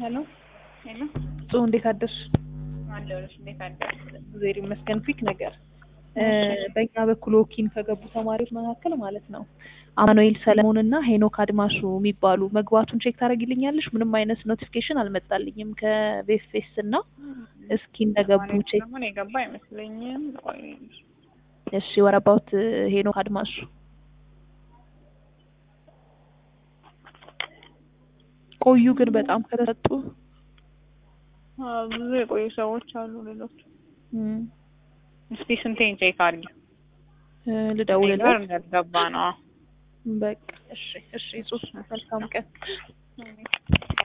ሄሎ ሄሎ ጾ እንዴት አደርሽ? አለሁልሽ። እንዴት አደርሽ? እግዚአብሔር ይመስገን። ፊክ ነገር በእኛ በኩል ወኪን ከገቡ ተማሪዎች መካከል ማለት ነው አማኑኤል ሰለሞን እና ሄኖክ አድማሱ የሚባሉ መግባቱን ቼክ ታደርጊልኛለሽ? ምንም አይነት ኖቲፊኬሽን አልመጣልኝም ከቤፌስ እና እስኪ እንደገቡ ቼክ ሰለሞን የገባ አይመስለኝም። ቆይ እሺ ወረባውት ሄኖክ አድማሱ ቆዩ ግን በጣም ከተሰጡ አዎ፣ ብዙ የቆዩ ሰዎች አሉ። ሌሎች እም፣ እስቲ ስንቴን ቼክ አድርጊ። እ፣ እኔ ጋር ልደውልለት እንዳልገባ ነው። በቃ እሺ እሺ ጽሁፍ መልካም ቀን